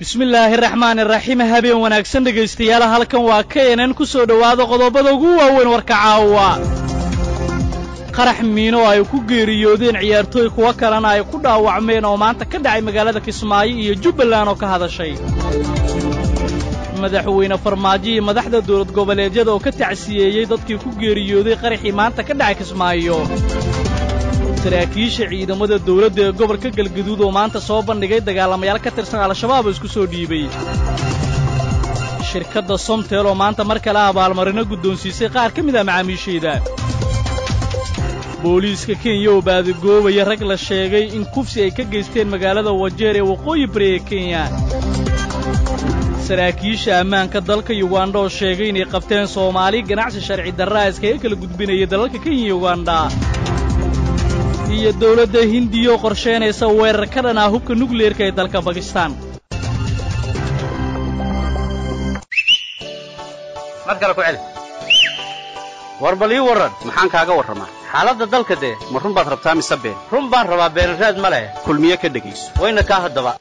bismillaahi raxmaani raxiim habeen wanaagsan dhegaystayaal halkan waa keenan ku soo dhowaada qodobada ugu waaweyn warka caawa qarax miino ay ku geeriyoodeen ciyaartooy kuwo kalena ay ku dhaawacmeen oo maanta ka dhacay magaalada kismaayo iyo jubbaland oo ka hadashay madaxweyne farmaajo iyo madaxda dawlad goboleedyada oo ka tacsiyeeyey dadkii ku geeriyooday qaraxii maanta ka dhacay kismaayo saraakiisha ciidamada dawladda ee gobolka galgaduud oo maanta soo bandhigay dagaalamayaal ka tirsan al-shabaab oo isku soo dhiibay shirkadda somtel oo maanta mar kale abaalmarino guddoonsiisay qaar ka mid ah macaamiisheeda booliiska kenya oo baadigoobaya rag la sheegay in kufsi ay ka geysteen magaalada wajeer ee waqooyi bari ee kenya saraakiisha ammaanka dalka yugandha oo sheegay inay qabteen soomaali ganacsi sharci darraa iskaga kala gudbinaya dalalka kenya iyo yugandha iyo dawladda hindiya oo qorshaynaysa weerar ka dhan ah hubka nukleerka ee dalka bakistaan mad kale ku celi war bal ii warran maxaan kaaga warramaa xaaladda dalka dee ma run baad rabtaa mise been run baan rabaa beenraad ma leh kulmiye ka dhegayso wayna kaa haddaba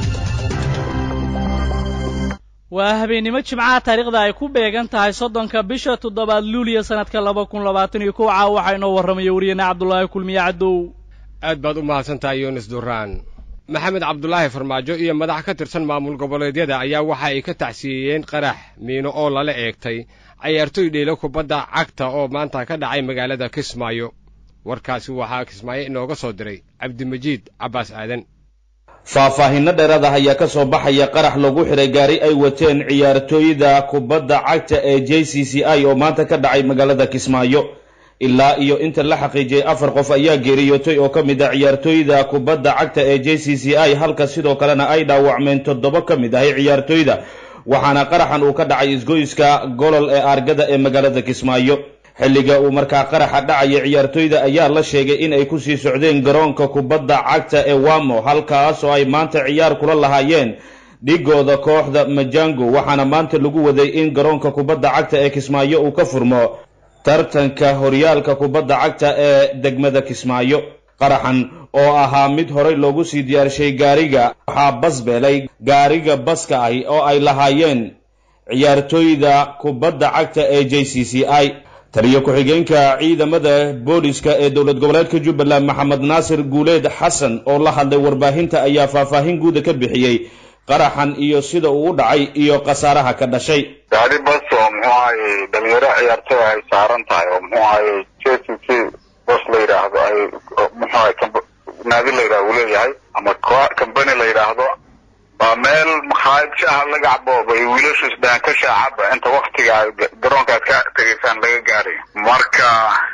waa habeennimo jimcaha taariikhda ay ku beegan tahay soddonka bisha toddobaad luuliya sannadka laba kun labaatan iyo kow caa waxaa inoo warramaya wariyeenna cabdulaahi kulmiye caddow aad baad u mahadsan tahay yunis duraan maxamed cabdulaahi farmaajo iyo madax ka tirsan maamul goboleedyada ayaa waxa ay ka tacsiyeeyeen qarax miino oo lala eegtay cayaartoy dheelo kubadda cagta oo maanta ka dhacay magaalada kismaayo warkaasi waxaa kismaayo inooga soo diray cabdimajiid cabbaas aadan faahfaahinno dheeraad ah ayaa ka soo baxaya qarax lagu xidhay gaari ay wateen ciyaartooyda kubadda cagta ee j c c i oo maanta ka dhacay magaalada kismaayo ilaa iyo inta la xaqiijiyey afar qof ayaa geeriyootay oo ka mid ah ciyaartooyda kubadda cagta ee j c c i halka sidoo kalena ay dhaawacmeen toddoba ka mid ahay ciyaartooyda waxaana qaraxan uu ka dhacay isgoyska golol ee aargada ee magaalada kismaayo xilliga uu markaa qaraxa dhacaya ciyaartooyda ayaa la sheegay in ay kusii socdeen garoonka kubadda cagta ee wamo halkaas oo ay maanta ciyaar kula lahaayeen dhigooda kooxda majango waxaana maanta lagu waday in garoonka kubadda cagta ee kismaayo uu ka furmo tartanka horyaalka kubadda cagta ee degmada kismaayo qaraxan oo ahaa mid horey loogu sii diyaarshay gaariga waxaa basbeelay gaariga baska ahi oo ay lahaayeen ciyaartooyda kubadda cagta ee j c c i taliyo ku-xigeenka ciidamada booliska ee dowlad goboleedka jubbaland maxamed naasir guuleed xasan oo la hadlay warbaahinta ayaa faahfaahin guuda ka bixiyey qaraxan iyo sida uu u dhacay iyo khasaaraha ka dhashay gaari bas oo muxuu ahaye dhalinyaro ciyaartooy ay saaran tahay oo muxuu ahaye j c c bos la yidhaahdo ay muxuu ahay naadi la yidhahdo uu leeyahay ama company la yidhaahdo waa meel makhaayad shaaha laga cabo bay wiilashu isdhahan ka shaacaba inta waktiga garoonka aad ka tegaysaan laga gaarayo marka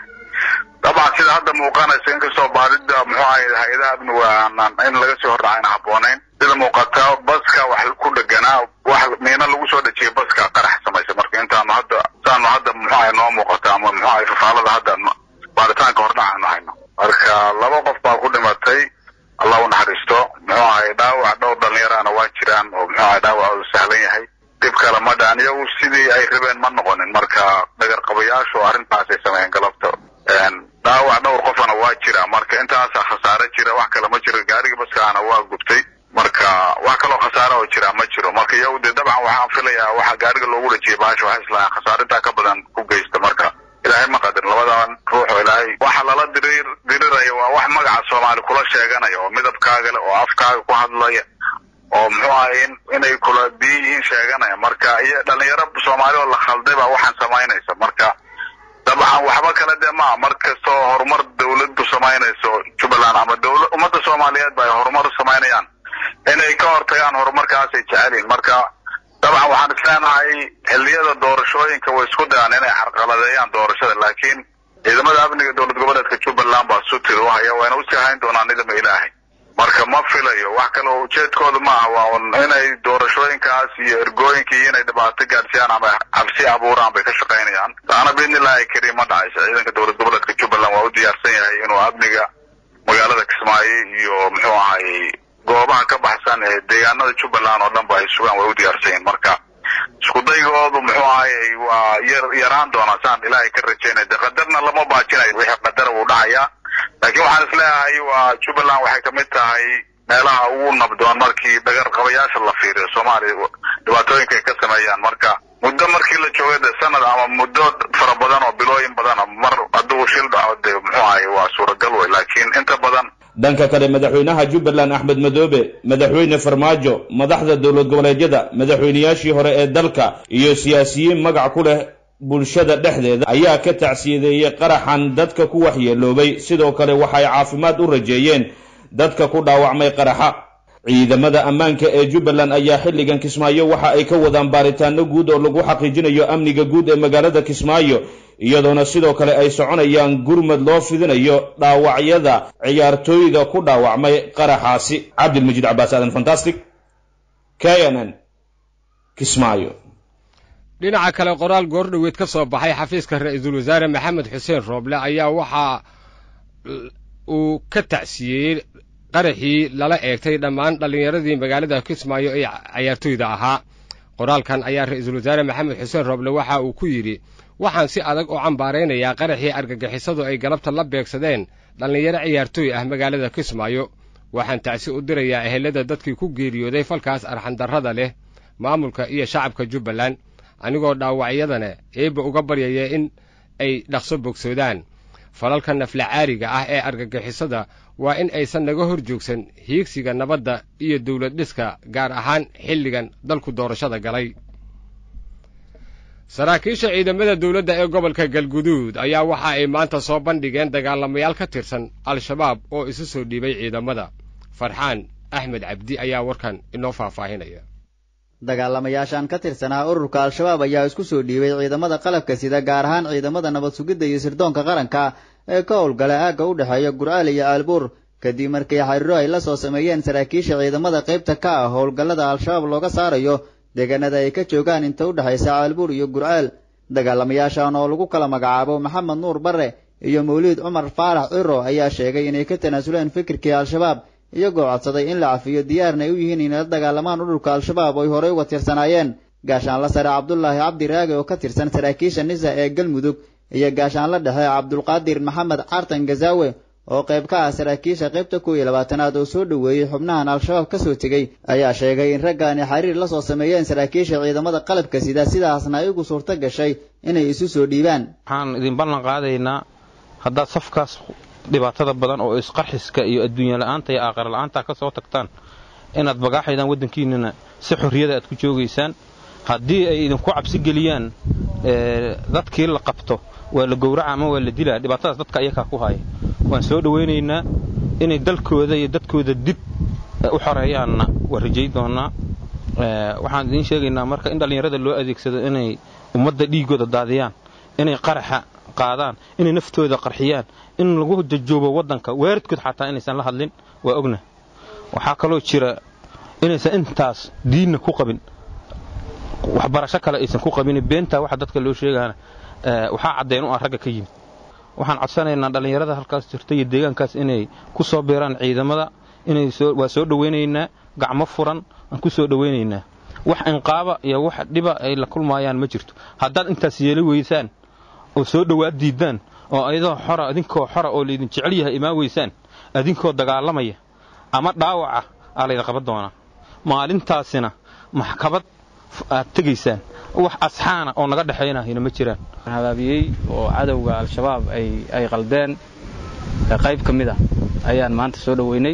dabcan sida hadda muuqanaysa inkastoo baadida muxuu ahay hay-adaha amniga aanan in laga soo hordhacayna habboonayn sida muuqata baska wax ku dheganaa wax miino lagu soo dhejiyay baska qarax samaysa marka intaanu hadda saanu hadda muxuu ahay noo muuqata ama muxuu ahay fafaalada hadda baaritaanka hordhacaanu hayno marka laba qof baa ku dhimatay allah u naxariisto muxuu ahay dhaawac dhowr dhalinyarana waa jiraan oo muxuu ahay dhaawac u sahlan yahay dhib kale ma dhaan iyagu sidii ay rabeen ma noqonin marka dhagar qabayaashu arrintaasay sameeyeen galabta dhaawac dhowr qofana waa jira marka intaasa khasaare jira wax kale ma jiro gaariga baskaana waa gubtay marka wax kaloo khasaare oo jira ma jiro marka iyagu dee dabcan waxaan filayaa waxa gaariga loogu dhajiyay baasha waxay islahayn khasaarintaa ka badan ku geysta marka ilaahay ma qadarin labadan ruux oo ilaahay waxa lala dirir diriraya waa wax magaca soomaali kula sheeganaya oo midabkaaga leh oo afkaaga ku hadlaya oo muxuu ahay in inay kula diin yihiin sheeganaya marka iyo dhalinyaro soomaali oo la khalday baa waxaan samaynaysa marka dabcan waxba kale dee maa mar kastoo horumar dawladdu samaynayso jubbaland ama dawla ummadda soomaaliyeed ba ay horumar samaynayaan inay ka hortagaan horumarkaasay jecelyihin marka dabcan waxaan isleenahay xilliyada doorashooyinka way isku dayaan inay carqaladeeyaan doorashada laakiin ciidamada amniga dowlad goboleedka jubbaland baa sutir u haya wayna usii hayn doonaan nidama ilaahay marka ma filayo wax kale oo ujeedkooda ma aha waa un inay doorashooyinkaas iyo ergooyinka iyo inay dhibaato gaadhsiyaan ama cabsi abuuraan bay ka shaqaynayaan taana biidnillahi kariim ma dhacaysa ciidanka dowlad goboleedka jubbaland waa u diyaarsan yahay inuu amniga magaalada kismaayo iyo muxuu ahay goobaha ka baxsan ee deegaanada jubbaland oo dhan ba ay sugaan way u diyaarsan yihin marka isku daygoodu muxuu ahayy waa yar yaraan doonaa saan ilaahay ka rajaynay de qadarna lama baajinayo wixii qadara wuu dhacayaa laakiin waxaan isleeyahay waa jubbaland waxay kamid tahay meelaha ugu nabdoon markii dhagar qabayaasha la fiiriyo soomaaliya dhibaatooyinka ay ka sameeyaan marka muddo markii la joogay de sanad ama muddo fara badan oo bilooyin badana mar hadduu shil dhaco de muxuu ahay waa suuragal wey laakiin inta badan dhanka kale madaxweynaha jubbaland axmed madoobe madaxweyne farmaajo madaxda dowlad goboleedyada madaxweynayaashii hore ee dalka iyo siyaasiyiin magac ku leh bulshada dhexdeeda ayaa ka tacsiyadeeyey qaraxan dadka ku waxyeeloobay sidoo kale waxay caafimaad u rajeeyeen dadka ku dhaawacmay qaraxa ciidamada ammaanka ee jubbaland ayaa xilligan kismaayo waxa ay ka wadaan baaritaano guud oo lagu xaqiijinayo amniga guud ee magaalada kismaayo iyadoona sidoo kale ay soconayaan gurmad loo fidinayo dhaawacyada ciyaartooyda ku dhaawacmay qaraxaasi cabdilmajiid cabaas aadan fantastic k n n kismaayo dhinaca kale qoraal goordhoweed ka soo baxay xafiiska ra-iisul wasaare maxamed xuseen rooble ayaa waxaa uu ka tacsiyeeyey qaraxii lala eegtay dhammaan dhallinyaradii magaalada kismaayo ee cayaartooyda ahaa qoraalkan ayaa ra-iisul wasaare maxamed xuseen rooble waxa uu ku yidhi waxaan si adag u cambaaraynayaa qaraxii argagixisadu ay galabta la beegsadeen dhallinyaro ciyaartooy ah magaalada kismaayo waxaan tacsi u dirayaa ehelada dadkii ku geeriyooday falkaas arxandarrada leh maamulka iyo shacabka jubbaland anigoo dhaawacyadana eebba uga baryaya in ay dhaqso bogsoodaan falalka naflacaariga ah ee argagixisada waa in aysan naga hor joogsan hiigsiga nabadda iyo dawlad dhiska gaar ahaan xilligan dalku doorashada galay saraakiisha ciidamada dawladda ee gobolka galguduud ayaa waxa ay maanta soo bandhigeen dagaalamayaal ka tirsan al-shabaab oo isu soo dhiibay ciidamada farxaan axmed cabdi ayaa warkan inoo faahfaahinaya dagaalamayaashan ka tirsanaa ururka al-shabaab ayaa isku soo dhiibay ciidamada qalabka sida gaar ahaan ciidamada nabad sugidda iyo sirdoonka qaranka ee ka howlgala aagga u dhexeeya gur'aal iyo aalbuur kadib markii xariiro ay la soo sameeyeen saraakiisha ciidamada qaybta ka ah howlgallada al-shabaab looga saarayo deegaanada ay ka joogaan inta u dhexaysa aalbuur iyo gur'aal dagaalamayaashan oo lagu kala magacaabo maxamed nuur barre iyo mawliid cumar faarax ciro ayaa sheegay inay ka tanaasuleen fikirkii al-shabaab iyagoo codsaday in la cafiyo diyaarna ay u yihiin inay la dagaalamaan ururka al-shabaab oo ay horey uga tirsanaayeen gaashaanla sare cabdulaahi cabdi raage oo ka tirsan saraakiisha nisa ee galmudug iyo gaashaanla dhexe cabdulqaadir maxamed cartan gazaawe oo qayb ka ah saraakiisha qaybta kow iyo labaatanaad oo soo dhoweeyey xubnahan al-shabaab ka soo tegey ayaa sheegay in raggaani xiriir la soo sameeyeen saraakiisha ciidamada qalabka sida sidaasna ay ugu suurto gashay inay isu soo dhiibaan waxaan idin ballan qaadaynaa haddaad safkaas dhibaatada badan oo isqarxiska iyo adduunya la'aanta iyo aakhira la'aanta ka soo tagtaan inaad bagaaxaydaan waddankiinnana si xorriyada aad ku joogaysaan haddii ay idinku cabsi geliyaan dadkii la qabto waa la gowraca ama waa la dilaa dhibaatadaas dadka ayakaa ku haya waan soo dhowaynaynaa inay dalkooda iyo dadkooda dib u xoreeyaanna waa rajay doonnaa waxaan idiin sheegaynaa marka in dhallinyarada loo adeegsado inay ummadda dhiiggooda daadiyaan inay qaraxa qaadaan inay naftooda qarxiyaan in lagu jajoobo waddanka weeradkood xataa inaysan la hadlin waa ogna waxaa kaloo jira inaysan intaas diinna ku qabin waxbarasho kale aysan ku qabin beentaa waxa dadka loo sheegaana waxaa caddayn u ah ragga ka yimid waxaan codsanaynaa dhallinyarada halkaas jirta iyo deegaankaas inay ku soo biiraan ciidamada inay waa soo dhowaynaynaa gacmo furan aan ku soo dhowaynaynaa wax inqaaba iyo wax dhiba ay la kulmaayaan ma jirto haddaad intaas yeeli weysaan oo soo dhowaad diiddaan oo ayadoo xora idinkoo xora oo laydin jecel yahay imaan weysaan idinkoo dagaalamaya ama dhaawaca aa laydin qaban doonaa maalintaasina maxkamad aad tegaysaan wax asxaana oo naga dhexaynahayna ma jiraan habaabiyey oo cadowga al-shabaab ay qaldeen qayb ka mid ah ayaan maanta soo dhoweynay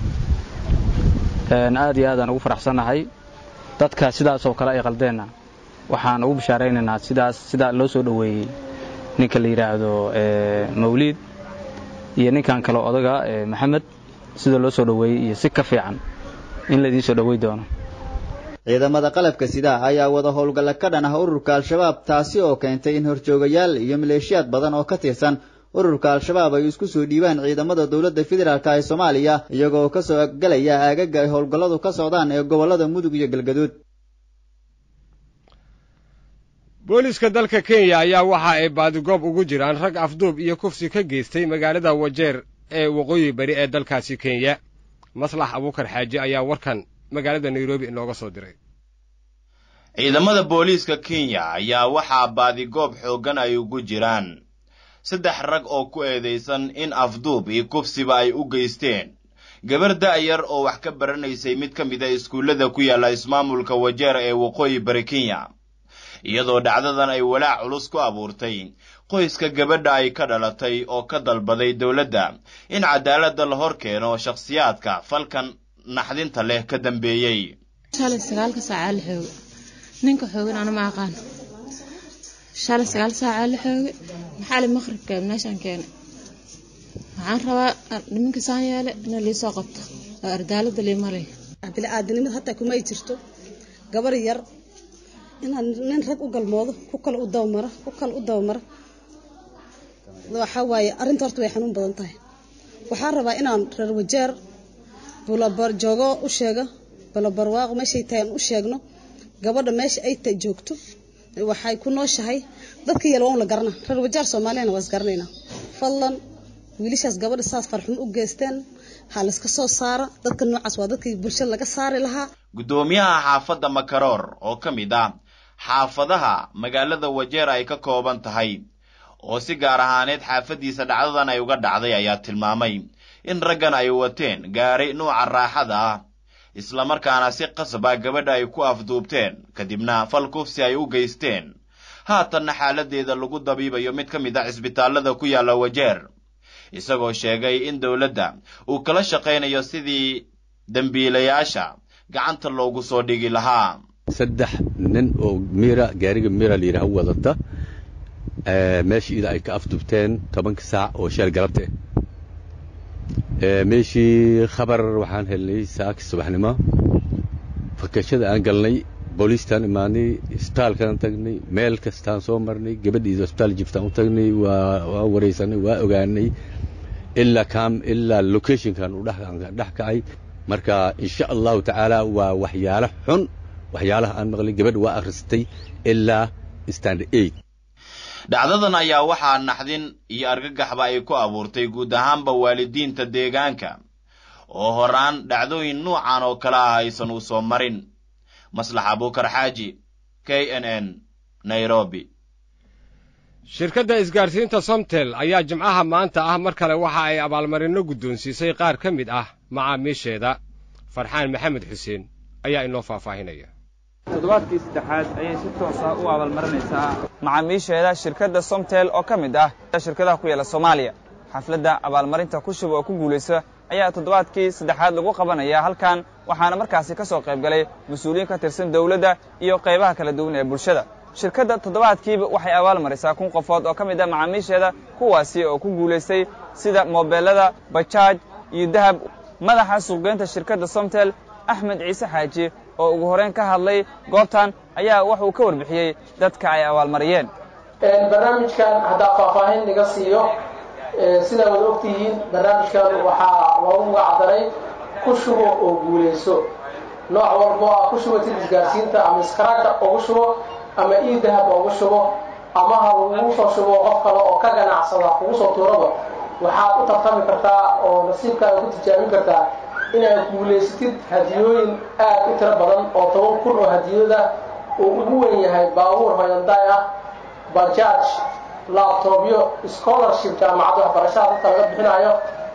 aad iyo aadaan ugu faraxsannahay dadka sidaasoo kale ay qaldeenna waxaan ugu bishaaraynaynaa sidaas sidaa loo soo dhoweeyey ninka la yidhaahdo mawliid iyo ninkan kale odaga maxamed sida loo soo dhoweeyey iyo si ka fiican in laydiin soo dhowey doono ciidamada qalabka sida ayaa wada howlgalla ka dhan ah ururka al-shabaab taasi oo keentay in horjoogayaal iyo maleeshiyaad badan oo ka tirsan ururka al-shabaab ay isku soo dhiibaan ciidamada dowladda federaalk ee soomaaliya iyagoo ka soo galaya aagaga ay howlgalladu ka socdaan ee gobollada mudug iyo galgaduud booliiska dalka kenya ayaa waxa ay baadigoob ugu jiraan rag afduub iyo kufsi ka geystay magaalada wajeer ee waqooyi bari ee dalkaasi kenya maslax abuukar xaaji ayaa warkan magaalada nairobi inooga soo diray ciidamada booliiska kenya ayaa waxaa baadigoob xooggan ay ugu jiraan saddex rag oo ku eedaysan in afduub iyo kufsiba ay u geysteen gabar da'yar oo wax ka baranaysay mid ka mid a iskuullada ku yaalla ismaamulka wajeer ee waqooyi bari kenya iyadoo dhacdadan ay walaac culus ku abuurtay qoyska gabadha ay ka dhalatay oo ka dalbaday dowladda in cadaaladda la hor keeno shakhsiyaadka falkan naxdinta leh ka dambeeyey shalay sagaalka saacaa la xooge ninka xoogin ana ma aqaan shalay sagaal saacaa la xooge maxaali maqribka meeshaan keenay waxaan rabaa niminka saan yeele ina liisoo qabto oo ardaalada liimalay bili-aadanimad hataa kuma ay jirto gabar yar inaad nin rag u galmoodo ku kale u dabamara ku kale u dabamara waxaa waaye arrinta horta way xanuun badan tahay waxaan rabaa inaan reer wajeer bulabar joogo u sheega bulabarwaaqo meeshay tahay aan u sheegno gabadha meesha ay tahay joogto waxay ku nooshahay dadka yal waan la garana reer wajeer soomaaliyana waa isgaranaynaa fadlan wiilashaas gabadha saas farxumo u geysteen ha layska soo saara dadka noocaas waa dadkii bulshada laga saari lahaa guddoomiyaha xaafadda makaroor oo ka mid ah xaafadaha magaalada wajeer ay ka kooban tahay oo si gaar ahaaneed xaafaddiisa dhacdadan ay uga dhacday ayaa tilmaamay in raggan ay wateen gaari nuuca raaxada ah islamarkaana si qasaba gabadha ay ku afduubteen kadibna fal kufsi ay u geysteen haatanna xaaladeeda lagu dabiibayo mid ka mid a cisbitaallada ku yaalla wajeer isagoo sheegay in dowladda uu kala shaqaynayo sidii dembiilayaasha gacanta loogu soo dhigi lahaa saddex nin oo miira gaariga miira la yidhaha wadata meeshii ida ay ka afdubteen tobanka saac oo sheel galabta meeshii khabar waxaan helnay saaki subaxnimo fakashada aan galnay booliistaan imaanay isbitaalkaan tagnay meel kastaan soo marnay gabadhiida isbitaal jiftaan u tagnay waa waraysanay waa ogaanay ilaa kam ilaa locationkan uu dhex kacay marka insha allahu tacaala waa waxyaalo xun waxyaalaha aan maqlay gabadha waa akhristay ilaa standard eight dhacdadan ayaa waxaa naxdin iyo argagaxba ay ku abuurtay guud ahaanba waalidiinta deegaanka oo horaan dhacdooyin nuucan oo kale ah aysan u soo marin maslax abuukar xaaji k n n nairobi shirkadda isgaarsiinta somtel ayaa jimcaha maanta ah mar kale waxa ay abaalmarinno guddoonsiisay qaar ka mid ah macaamiisheeda farxaan maxamed xuseen ayaa inoo faahfaahinaya toddobaadkii saddexaad ayay si toosa u abaalmarinaysaa macaamiisheeda shirkadda somtel oo ka mid ah shirkadaha ku yaala soomaaliya xafladda abaalmarinta ku shuba oo ku guulaysa ayaa toddobaadkii saddexaad lagu qabanaya halkan waxaana markaasi ka soo qayb galay mas-uuliyiin ka tirsan dawladda iyo qaybaha kala duwan ee bulshada shirkadda toddobaadkiiba waxay abaal marisaa kun qofood oo ka mid ah macaamiisheeda kuwaasi oo ku guulaystay sida moobeelada bajaaj iyo dahab madaxa suuqgeynta shirkadda somtel axmed ciise xaaji oo ugu horeyn ka hadlay goobtan ayaa wuxuu ka warbixiyey dadka ay abaalmariyeen barnaamijkan haddaa faahfaahin naga siiyo sidaa wada ogtihiin barnaamijkan waxaa loogu magacdaray ku shubo oo guulayso nooc walbo ah ku shubatid isgaarsiinta ama iskaraaga ugu shubo ama ii dahab ugu shubo ama ha lagu soo shubo qof kale oo ka ganacsada kugu soo tuuraba waxaad u tartami kartaa oo nasiibkaaga ku tijaabin kartaa inaad guulaysatid hadiyooyin aad u tiro badan oo toban kun oo hadiyada uu ugu wen yahay baabuur hoyandaay ah bajaaj labtobyo scholarship jaamacadda waxbarashada dadka laga bixinayo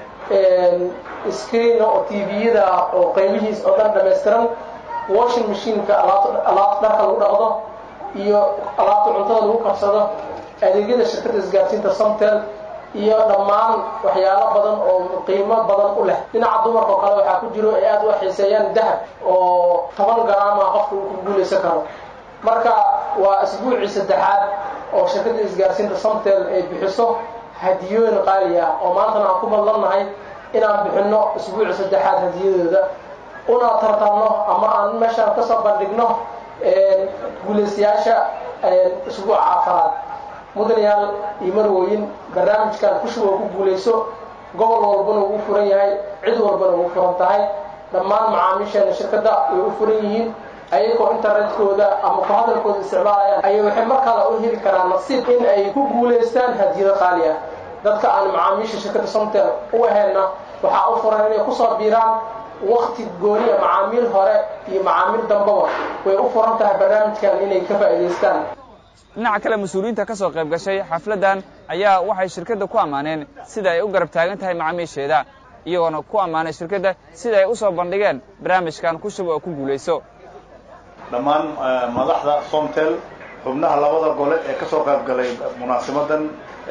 screen oo tviyada oo qaybihiis oo dhan dhamaystiran washing machineka alaabta dharka lagu dhaqdo iyo alaabta cuntada lagu karsado adeegyada shirkadda isgaarsiinta somtel iyo dhammaan waxyaalo badan oo qiimo badan u leh dhinaca dumarka oo kale waxaa ku jiro ay aad u xiiseeyaan dahab oo toban garaama qofka uu ku guulaysan karo marka waa isbuucii saddexaad oo shirkadda isgaarsiinta somtel ay bixiso hadiyooyin qaali ah oo maantana aan ku badlannahay inaan bixinno isbuucii saddexaad hadiyadooda una tartanno ama aan meeshaan kasoo bandhigno guulaystayaasha isbuuca afaraad mudanayaal iyo marwooyin barnaamijkan kushuba ku guulayso gobol walbana uu furan yahay cid walbana uu furan tahay dhammaan macaamiisheena shirkadda way u furan yihiin ayagoo internetkooda ama ku hadalkooda isticmaalayaan ayay waxay mar kale u heli karaan nasiib in ay ku guulaystaan hadiyado qaali ah dadka aan macaamiisha shirkadda somtel u aheenna waxaa u furan inay kusoo biiraan wakti gooniya macaamiil hore iyo macaamiil dambaba way u furan tahay barnaamijkan inay ka faa'iidaystaan dhinaca kale mas-uuliyiinta ka soo qayb gashay xafladdan ayaa waxay shirkadda ku ammaaneen sida ay u garab taagan tahay macaamiisheeda iyagoona ku ammaanay shirkadda sida ay u soo bandhigeen barnaamijkan ku shubo oo ku guulayso dhammaan madaxda somtel xubnaha labada gole ee ka soo qayb galay munaasibadan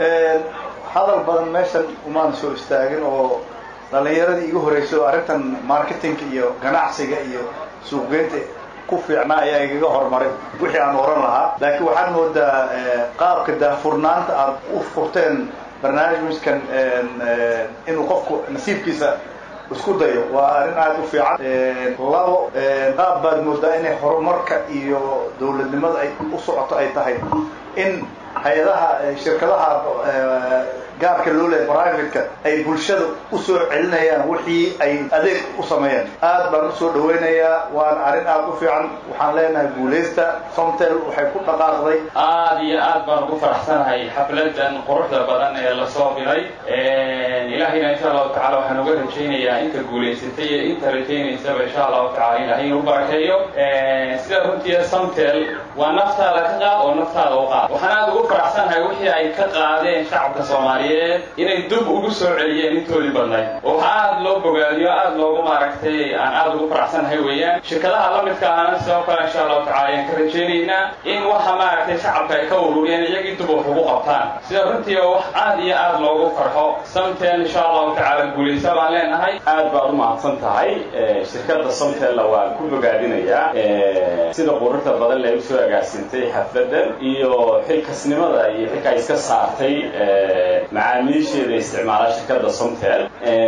hadal badan meeshan umaan soo istaagin oo dhallinyaradii igu horreysay oo arrintan marketingka iyo ganacsiga iyo suuqgeynta ku fiicnaa ayaa igaga horumaray wixii aan oran lahaa laakiin waxaad moodaa qaabka daahfurnaanta aad u furteen barnaamijkan inuu qofku nasiibkiisa isku dayo waa arrin aada u fiican labo qaab baad moodaa inay horumarka iyo dawladnimada ay u socoto ay tahay in hay-adaha shirkadaha gaarka loo leeyahay privateka ay bulshada usoo celinayaan wixii ay adeeg u sameeyeen aad baan usoo dhawaynayaa waana arrin aada u fiican waxaan leenahay guulaysta somtel waxay ku dhaqaaqday aad iyo aad baan ugu faraxsanahay xafladan quruxda badan ee lasoo bilay ilaahayna insha allahu tacala waxaan uga rajaynayaa inta guulaysatay iyo inta rajaynaysaba insha allahu tacala ilahay inuu barakeeyo sida runtii somtel waa naftaada ka qaad oo naftaada u qaad waxaan aad ugu faraxsanahay wixii ay ka qaadeen shacabka soomaaliyeed inay dub ugu soo celiyeen intoodii badnayd oo waxa aad loo bogaadiyo aad loogu maaragtay aan aad ugu faraxsanahay weeyaan shirkadaha la midka ahna sidoo kale insha allahu tacala ayaan ka rajaynaynaa in waxa maaragtay shacabka ay ka ururiyeen iyagii dub wax ugu qabtaan sida runtii oo wax aad iyo aad loogu farxo samtel insha allahu tacala guulaysa baan leenahay aad baad u mahadsan tahay shirkadda samtella waan ku bogaadinayaa sida quruxda badan lay usoo agaasintay xafladan iyo xilkasnimada iyo xilka iska saartay macaamiisheeda isticmaala shirkadda somtel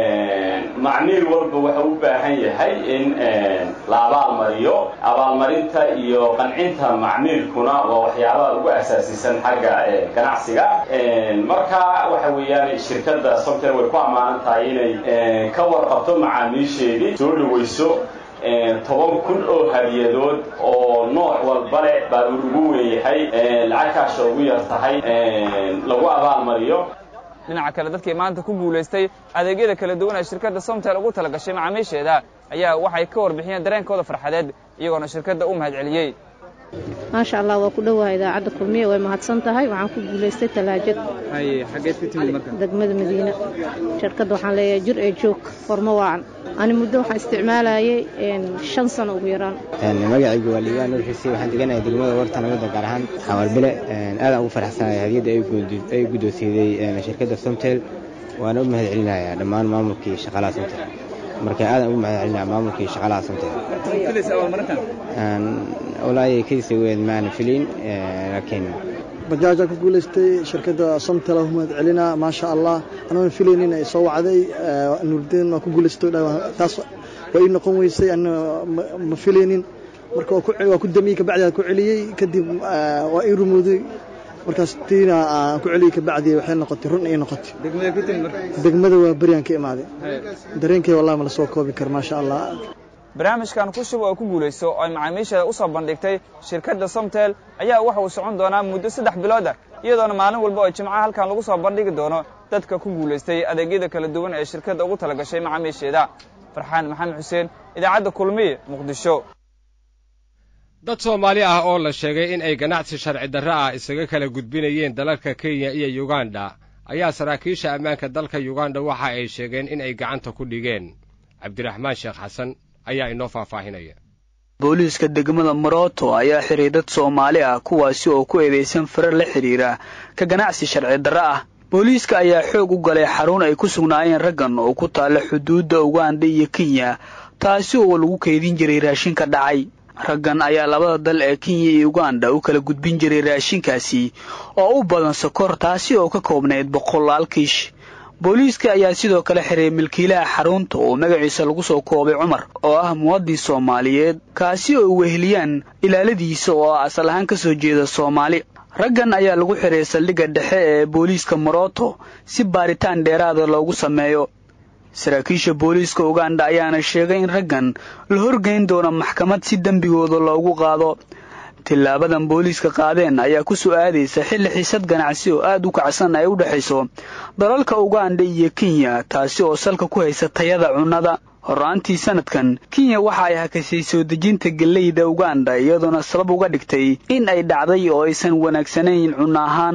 macmiil walba waxa u baahan yahay in la abaalmariyo abaalmarinta iyo qancinta macmiilkuna waa waxyaabaha ugu asaasisan xagga ganacsiga marka waxa weeyaan shirkadda somtel way ku ammaanan tahay inay ka warqabto macaamiisheedii soo dhawayso toban kun oo hadiyadood oo nooc walba leh baa ugu weeyahay lacag kaasha ugu yar tahay lagu abaalmariyo dhinaca kale dadkii maanta ku guulaystay adeegyada kala duwan ee shirkadda somtel ugu tala gashay macaamiisheeda ayaa waxay ka warbixiyeen dareenkooda farxadeed iyagoona shirkadda u mahad celiyey maasha allah waa ku dhowaha idaacadda kulmiye way mahadsan tahay waxaan ku guulaystay talaajad xageed ka timid marka degmada madiina shirkadda waxaan leeyahay jir ee joog formo waacan ani muddo waxaan isticmaalayay shan sano ugu yaraan magacaygu waa liibaan nuur xisi waxaan deganahay degmada warta nabadda gaar ahaan xawaalbile aadaan ugu faraxsanahay hadiyadda ay guddoonsiiday shirkadda somtel waana u mahad celinayaa dhammaan maamulkii shaqaalaha somtel marka aadan ugu mahad celinaya maamulkii shaqaalaha somtel walaayay kadisa weed maana filin laakiin bajaajaa ku guulaystay shirkadda somtel u mahad celinaa maasha allah anoona filaynin ay soo wacday nuurdeen waa ku guulaystay taas waa ii noqon weysay anna ma filaynin marka waa ku damiyey kabacdi ku celiyey kadib waa ii rumooday markaas tiina aan ku celiyey kabacdi waxay noqotay run ay noqotay degmada waa beryaan ka imaaday dareenkay wallahi ma la soo koobi karo maasha allah barnaamijkan ku shub oo ku guulayso oo ay macaamiisheeda u soo bandhigtay shirkadda somtel ayaa waxa uu socon doonaa muddo saddex bilood ah iyadoona maalin walba oo jimcaha halkan lagu soo bandhigi doono dadka ku guulaystay adeegyada kala duwan ee shirkadda ugu tala gashay macaamiisheeda farxaan maxamed xuseen idaacadda kulmiye muqdisho dad soomaali ah oo la sheegay in ay ganacsi sharci darro ah isaga kala gudbinayeen dalalka kenya iyo yuganda ayaa saraakiisha ammaanka dalka yuganda waxa ay sheegeen in ay gacanta ku dhigeen cabdiraxmaan sheekh xasan ayaa inoo faahfaahinaya booliiska degmada morooto ayaa xiray dad soomaali ah kuwaasi oo ku eedaysan farar la xidhiira ka ganacsi sharci darro ah booliiska ayaa xoog u galay xarun ay ku sugnaayeen raggan oo ku taalla xuduudda uganda iyo kenya taasi oo lagu kaydin jiray raashinka dhacay raggan ayaa labada dal ee kenya iyo uganda u kala gudbin jiray raashinkaasi oo u badan sokor taasi oo ka koobnayd boqolaal kiish booliiska ayaa sidoo kale xiray milkiilaha xarunta oo magaciisa lagu soo koobay cumar oo ah muwadin soomaaliyeed kaasi oo weheliyaan ilaaladiisa oo asal ahaan ka soo jeeda soomaali raggan ayaa lagu xiray saldhigga dhexe ee booliiska morooto si baaritaan dheeraada loogu sameeyo saraakiisha booliiska uganda ayaana sheegay in raggan la horgeyn doono maxkamad si dembigooda loogu qaado tillaabadan booliiska qaadeen ayaa ku soo aadaysa xilli xiisad ganacsi oo aad u kacsan ay u dhexayso dalalka uganda iyo kenya taasi oo salka ku haysa tayada cunnada horraantii sanadkan kenya waxa ay hakashay soo dejinta gellayda uganda iyadoona sabab uga dhigtay in ay dhacday oo aysan wanaagsanayn cunno ahaan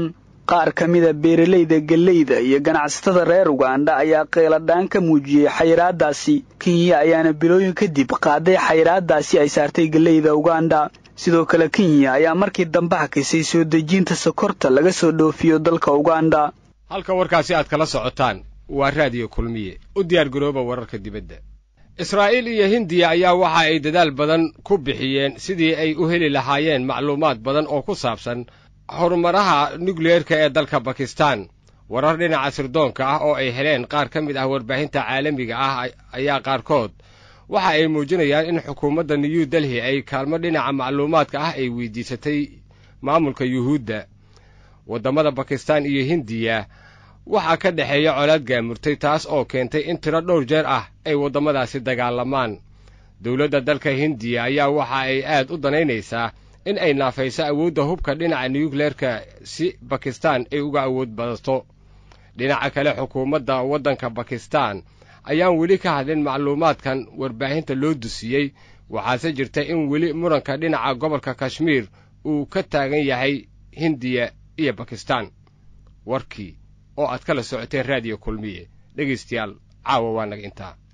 qaar ka mida beeralayda gelleyda iyo ganacsatada reer ugandha ayaa qeeladhaan ka muujiyey xayiraadaasi kenya ayaana bilooyin kadib qaaday xayiraadaasi ay saartay gelleyda ugandha sidoo kale kenya ayaa markii dambe hakisay soo dejinta sokorta laga soo dhoofiyo dalka ugandha halka warkaasi aad kala socotaan waa raadiyo kulmiye u diyaar garooba wararka dibadda israa'iil iyo hindiya ayaa waxa ay dadaal badan ku bixiyeen sidii ay u heli lahaayeen macluumaad badan oo ku saabsan horumaraha nukliyeerka ee dalka bakistan warar dhinaca sirdoonka ah oo ay heleen qaar ka mid ah warbaahinta caalamiga ah ayaa qaarkood waxa ay muujinayaan in xukuumadda new delhi ay kaalmo dhinaca macluumaadka ah ay weydiisatay maamulka yuhuudda waddamada bakistan iyo hindiya waxaa ka dhexeeya colaad gaamurtay taas oo keentay in tiro dhowr jeer ah ay waddamadaasi dagaalamaan dowladda dalka hindiya ayaa waxa ay aad u danaynaysaa in ay naafayso awoodda hubka dhinaca nukleerka si bakistan ay uga awood badato dhinaca kale xukuumadda waddanka bakistan ayaan weli ka hadlin macluumaadkan warbaahinta loo dusiyey waxaase jirta in weli muranka dhinaca gobolka kashmiir uu ka taagan yahay hindiya iyo bakistan warkii oo aad kala socoteen raadiyo kulmiye dhegaystayaal caawa waa naga intaa